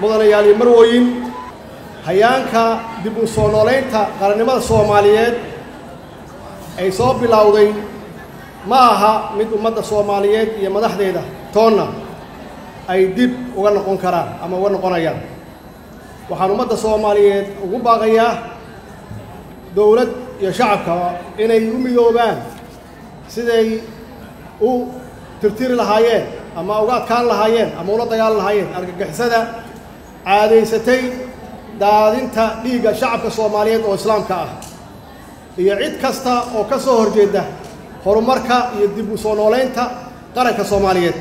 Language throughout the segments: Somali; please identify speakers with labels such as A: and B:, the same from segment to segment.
A: mudanayaal iyo marwooyin hayaanka dib u soo noolaynta qarannimada soomaaliyeed ay soo bilowday ma aha mid ummadda soomaaliyeed iyo madaxdeeda toonna ay dib uga noqon karaan ama uga noqonayaan waxaan ummadda soomaaliyeed ugu baaqayaa dowlad iyo shacabkaba inay u midoobaan siday u tirtiri lahaayeen ama uga adkaan lahaayeen ama ula dagaalan lahaayeen argagixisada caadaysatay daadinta dhiigga shacabka soomaaliyeed oo islaamka ah iyo cid kasta oo ka soo horjeeda horumarka iyo dib u soo noolaynta qaranka soomaaliyeed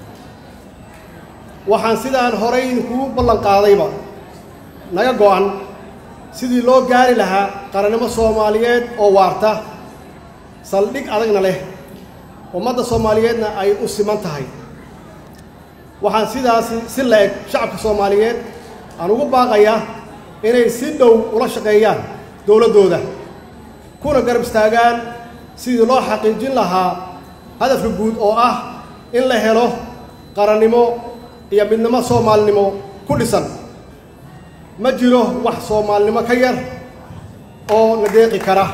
A: waxaan sidaan horay idinkugu ballan qaadayba naga go'an sidii loo gaari lahaa qarannimo soomaaliyeed oo waarta saldhig adagna leh ummadda soomaaliyeedna ay u siman tahay waxaan sidaasi si la-eg shacabka soomaaliyeed aan ugu baaqayaa inay si dhow ula shaqeeyaan dowladdooda kuna garab istaagaan sidii loo xaqiijin lahaa hadafka guud oo ah in la helo qarannimo iyo midnimo soomaalinimo ku dhisan ma jiro wax soomaalinimo ka yar oo na deeqi kara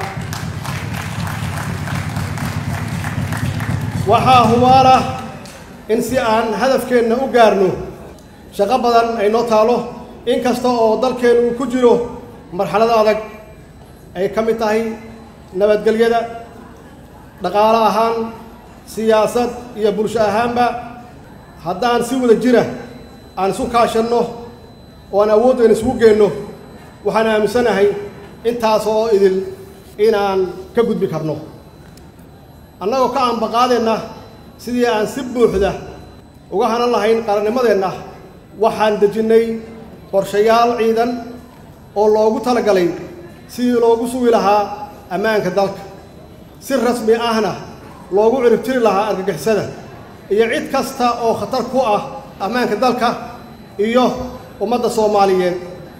A: waxaa hubaala in si aan hadafkeenna u gaarno shaqo badan ay noo taalo in kasta oo dalkeennu uu ku jiro marxalado adag ay ka mid tahay nabadgelyada dhaqaalo ahaan siyaasad iyo bulsho ahaanba haddaan si wada jira aan isu kaashanno oo aan awooddeena isugu geenno waxaan aaminsanahay intaas oo idil inaan ka gudbi karno annagoo ka aanbaqaadeenna sidii aan si buuxda uga hanan lahayn qarannimadeenna waxaan dejinnay qorshayaal ciidan oo loogu talagalay sidii loogu sugi lahaa ammaanka dalka si rasmi ahna loogu ciribtiri lahaa argagixisada iyo cid kasta oo khatar ku ah ammaanka dalka iyo ummadda soomaaliyeed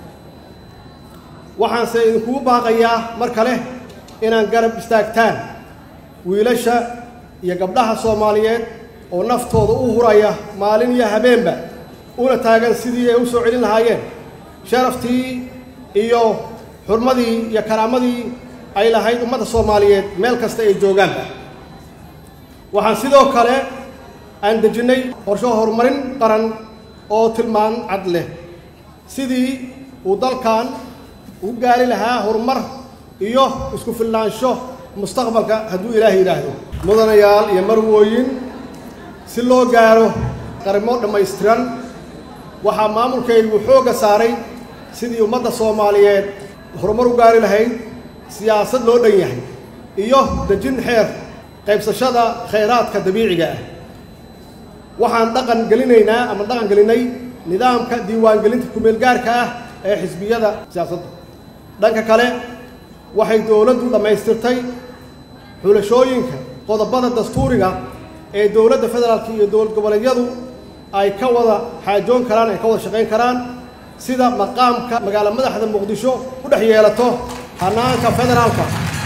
A: waxaanse idinkugu baaqayaa mar kale inaan garab istaagtaan wiilasha iyo gabdhaha soomaaliyeed oo naftooda u huraya maalin iyo habeenba una taagan sidii ay u soo celin lahaayeen sharaftii iyo xurmadii iyo karaamadii ay lahayd ummadda soomaaliyeed meel kasta ay joogaanba waxaan sidoo kale aan dejinnay qorsho horumarin qaran oo tilmaan cad leh sidii uu dalkan u gaari lahaa horumar iyo isku filnaansho mustaqbalka hadduu ilaahay yidhaahdo mudanayaal iyo marwooyin si loo gaaro qarimo dhammaystiran waxaa maamulkaygu xoogga saaray sidii ummadda soomaaliyeed horumar u gaari lahayd siyaasad loo dhan yahay iyo dejin xeer qaybsashada khayraadka dabiiciga ah waxaan dhaqan gelinaynaa ama dhaqan gelinay nidaamka diiwaangelinta kumeelgaarka ah ee xisbiyada siyaasadda dhanka kale waxay dowladdu dhammaystirtay xulashooyinka qodobada dastuuriga ee dowladda federaalka iyo dowlad goboleedyadu ay ka wada xaajoon karaan ay ka wada shaqayn karaan sida maqaamka magaalo madaxda muqdisho ku dhex yeelato hanaanka federaalka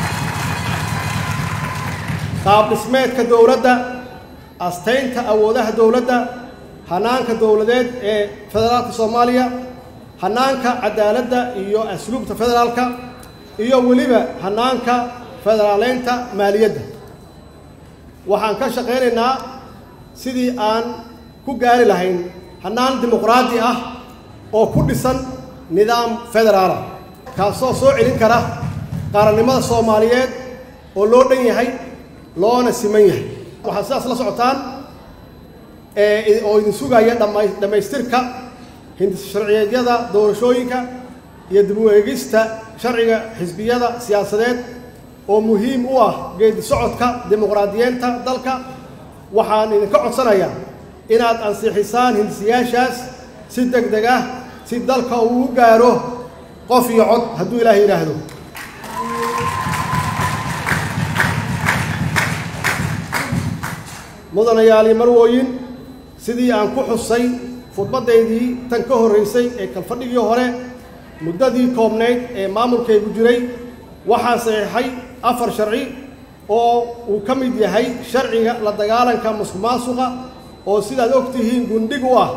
A: qaab dhismeedka dowladda astaynta awoodaha dowladda hanaanka dowladeed ee federaalka soomaaliya hanaanka cadaaladda iyo asluubta federaalka iyo weliba hanaanka federaaleynta maaliyadda waxaan ka shaqaynaynaa sidii aan ku gaari lahayn hanaan dimuqraadi ah oo ku dhisan nidaam federaala kaasoo soo celin kara qaarannimada soomaaliyeed oo loo dhan yahay loona siman yahay waxaad sidaas la socotaan oo idin sugaya dhammaystirka hindis sharciyeedyada doorashooyinka iyo dib u eegista sharciga xisbiyada siyaasadeed oo muhiim u ah geedi socodka dimuqraadiyeenta dalka waxaan idinka codsanayaa inaad ansixisaan hindisiyaashaas si deg deg ah si dalka uu u gaaro qof iyo cod hadduu ilaahay yidhaahdo mudanayaal iyo marwooyin sidii aan ku xusay khudbaddaydii tan ka horraysay ee kalfadhigii hore muddadii koobnayd ee maamulkaygu jiray waxaa saxiixay afar sharci oo uu ka mid yahay sharciga la dagaalanka musuq maasuqa oo sidaad og tihiin gundhig u ah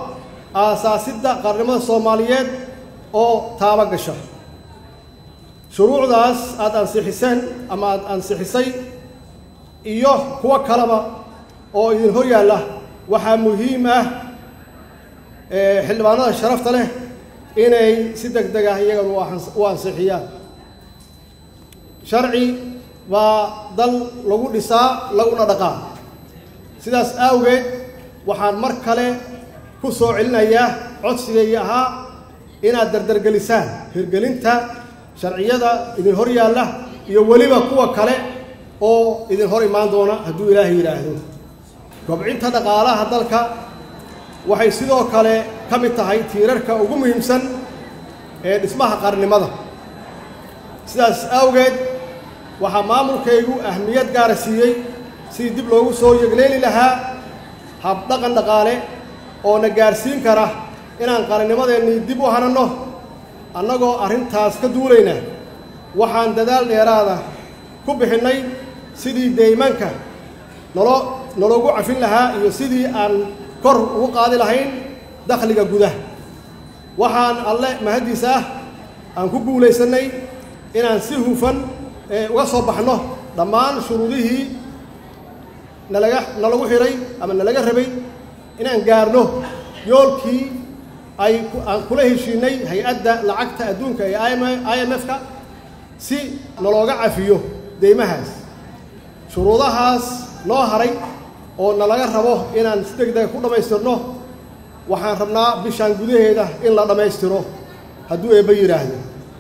A: aasaasidda qarnimada soomaaliyeed oo taaba gasha shuruucdaas aada ansixiseen ama aada ansixisay iyo kuwo kaleba oo idin hor yaalla waxaa muhiim ah xildhibaanada sharafta leh inay si deg deg ah iyagana u ansixiyaan sharci baa dal lagu dhisaa laguna dhaqaa sidaas awgeed waxaan mar kale ku soo celinayaa codsigaygii ahaa inaad dardargelisaan hirgelinta sharciyada idin hor yaalla iyo weliba kuwa kale oo idin hor imaan doona hadduu ilaahay yidhaahdo kobcinta dhaqaalaha dalka waxay sidoo kale ka mid tahay tiirarka ugu muhiimsan ee dhismaha qarnimada sidaas awgeed waxaa maamulkaygu ahmiyad gaara siiyey sidii dib loogu soo yegleeli lahaa habdhaqan dhaqaale oo na gaarsiin kara inaan qarannimadeennii dib u hananno annagoo arrintaas ka duulayna waxaan dadaal dheeraada ku bixinnay sidii deymanka nolo naloogu cafin lahaa iyo sidii aan kor ugu qaadi lahayn dakhliga gudaha waxaan alle mahaddiisa ah aan ku guulaysannay inaan si hufan uga soo baxno dhammaan shuruudihii nalaga nalagu xidhay ama nalaga rabay inaan gaarno yoolkii ay aan kula heshiinay hay-adda lacagta adduunka ee i m f-ka si nalooga cafiyo deymahaas shuruudahaas noo haray oo nalaga rabo inaan si deg dega ku dhammaystirno waxaan rabnaa bishaan gudaheeda in la dhammaystiro hadduu eebba yidhaahdo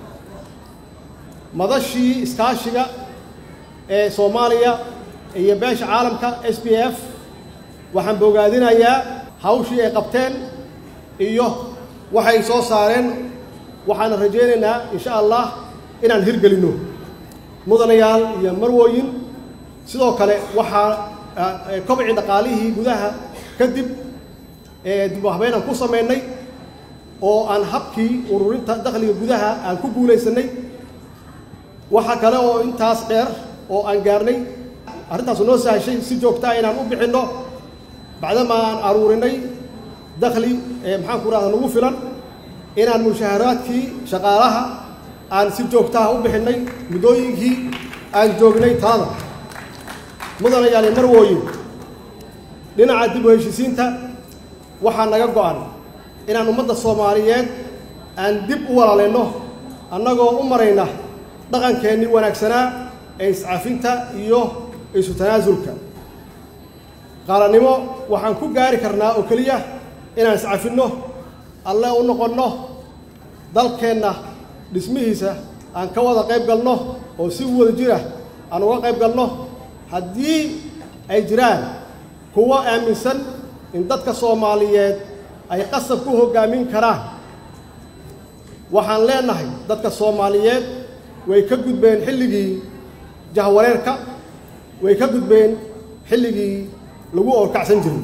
A: madashii iskaashiga ee soomaaliya iyo beesha caalamka s b f waxaan bogaadinayaa hawshii ay qabteen iyo waxay soo saareen waxaana rajaynaynaa insha allah inaan hirgelinno mudanayaal iyo marwooyin sidoo kale waxaa kobcii dhaqaalihii gudaha kadib dib u habeynaan ku samaynay oo aan habkii ururinta dakhliga gudaha aan ku guulaysannay waxaa kale oo intaas dheer oo aan gaarnay arrintaasu noo sahashay si joogtaa inaan u bixinno bacdama aan aruurinay dakhli maxaan ku rahda nagu filan inaan mushaharaadkii shaqaalaha aan si joogtaha u bixinnay muddooyinkii aan joognay talada mudanayaali marwooyin dhinaca dib u heshisiinta waxaa naga go'an inaan ummadda soomaaliyeed aan dib u walaalayno annagoo u marayna dhaqankeennii wanaagsanaa ee iscafinta iyo isu tanaasulka qaarannimo waxaan ku gaari karnaa oo keliya inaan iscafinno alle u noqonno dalkeenna dhismihiisa aan ka wada qayb galno oo si wada jira aan uga qayb galno haddii ay jiraan kuwo aaminsan in dadka soomaaliyeed ay qasab ku hoggaamin karaan waxaan leenahay dadka soomaaliyeed way ka gudbeen xilligii jahwareerka way ka gudbeen xilligii lagu oorkacsan jiray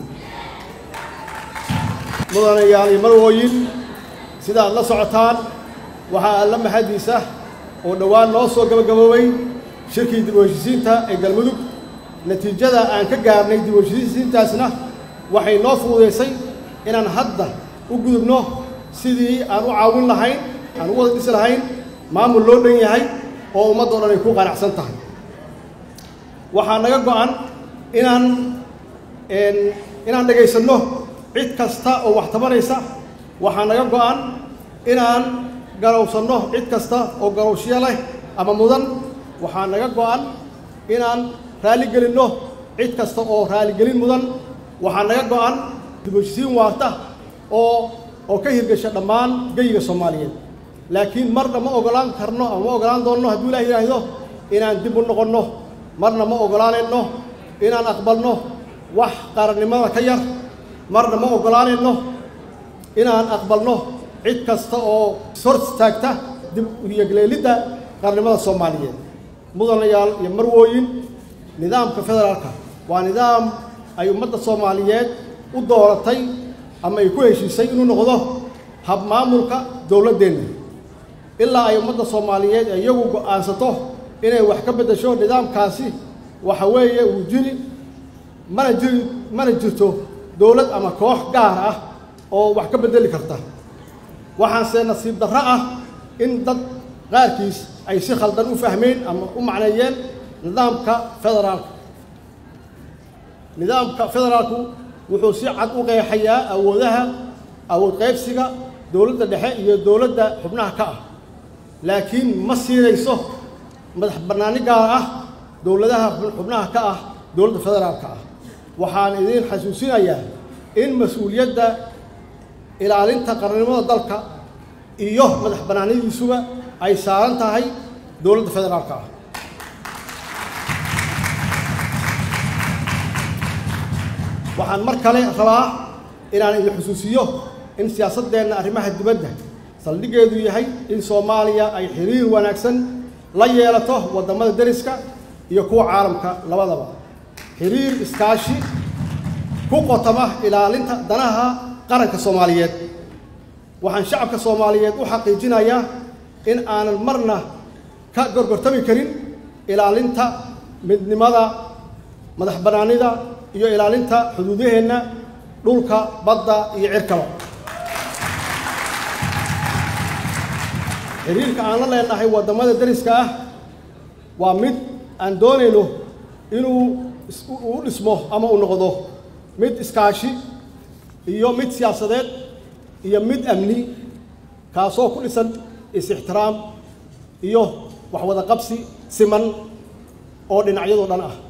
A: mudanayaal iyo marwooyin sidaad la socotaan waxaa alla mahadiisa oo dhowaan noo soo gabagaboobay shirkii dib u heshisiinta ee galmudug natiijada aan ka gaarnay dib u heshisiintaasna waxay noo fududaysay inaan hadda u gudubno sidii aan u caawin lahayn aan u wada dhisi lahayn maamul loo dhan yahay oo ummaddao dhan ay ku qanacsan tahay waxaa naga go'an inaan inaan dhegaysanno cid kasta oo wax tabanaysa waxaa naga go'an inaan garowsanno cid kasta oo garowshyo leh ama mudan waxaa naga go'an inaan raaligelinno cid kasta oo raaligelin mudan waxaa naga go'an dib u heshisiin waarta oo oo ka hirgasha dhammaan geyiga soomaaliyeed laakiin marna ma ogolaan karno ama ma ogolaan doonno hadduu ilaah yidhaahdo inaan dib u noqonno marna ma ogolaanayno inaan aqbalno wax qarannimada ka yar marna ma ogolaanayno inaan aqbalno cid kasta oo ishor istaagta dib uyegleelidda qarannimada soomaaliyeed mudanayaal iyo marwooyin nidaamka federaalka waa nidaam ay ummadda soomaaliyeed u dooratay ama ay ku heshiisay inuu noqdo hab maamulka dowladdeenna ilaa ay ummadda soomaaliyeed iyagu go'aansato inay wax ka beddesho nidaamkaasi waxa weeye uu jiri mana jiri mana jirto dowlad ama koox gaar ah oo wax ka beddeli karta waxaanse nasiib darro ah in dad qaarkiis ay si khaldan u fahmeen ama u macneeyeen nidaamka federaalka nidaamka federaalku wuxuu si cad u qeexayaa awoodaha awood qaybsiga dowladda dhexe iyo dowladda xubnaha ka ah laakiin ma siinayso madax bannaani gaar ah dowladaha xubnaha ka ah dowladda federaalka ah waxaan idiin xasuusinayaa in mas-uuliyadda ilaalinta qarannimada dalka iyo madax bannaanidiisuba ay saaran tahay dowladda federaalka ah waxaan mar kale rabaa inaan idin xusuusiyo in siyaasaddeenna arrimaha dibadda saldhiggeedu yahay in soomaaliya ay xiriir wanaagsan la yeelato waddamada deriska iyo kuwa caalamka labadaba xiriir iskaashi ku qotama ilaalinta danaha qaranka soomaaliyeed waxaan shacabka soomaaliyeed u xaqiijinayaa in aanan marna ka gorgortami karin ilaalinta midnimada madax bannaanida iyo ilaalinta xuduudaheenna dhulka badda iyo cirkaba xiriirka aan la leenahay waddamada deriska ah waa mid aan doonayno inuu u dhismo ama u noqdo mid iskaashi iyo mid siyaasadeed iyo mid amni kaasoo ku dhisan is-ixtiraam iyo waxwada qabsi siman oo dhinacyadoo dhan ah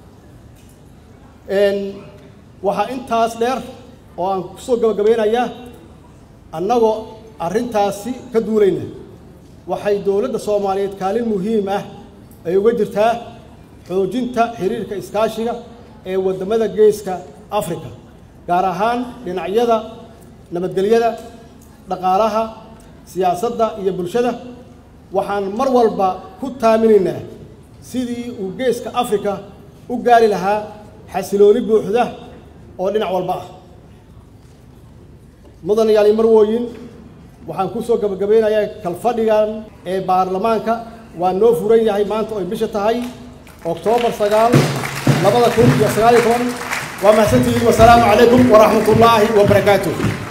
A: waxaa intaas dheer oo aan kusoo gabagabeynayaa annagoo arrintaasi ka duulayna waxay dowladda soomaaliyeed kaalin muhiim ah ay uga jirtaa xoojinta xiriirka iskaashiga ee waddamada geeska africa gaar ahaan dhinacyada nabadgelyada dhaqaalaha siyaasadda iyo bulshada waxaan mar walba ku taaminaynaa sidii uu geeska africa u gaari lahaa xasilooni buuxda oo dhinac walba ah mudan yaali marwooyin waxaan ku soo gabagabeynayaa kalfadhigan ee baarlamaanka waa noo furan yahay maanta oy bisha tahay oktoobar sagaal labada kun iyo sagaal iyo toban waa mahadsantihiin wasalaamu calaykum waraxmat ullaahi wabarakaatuh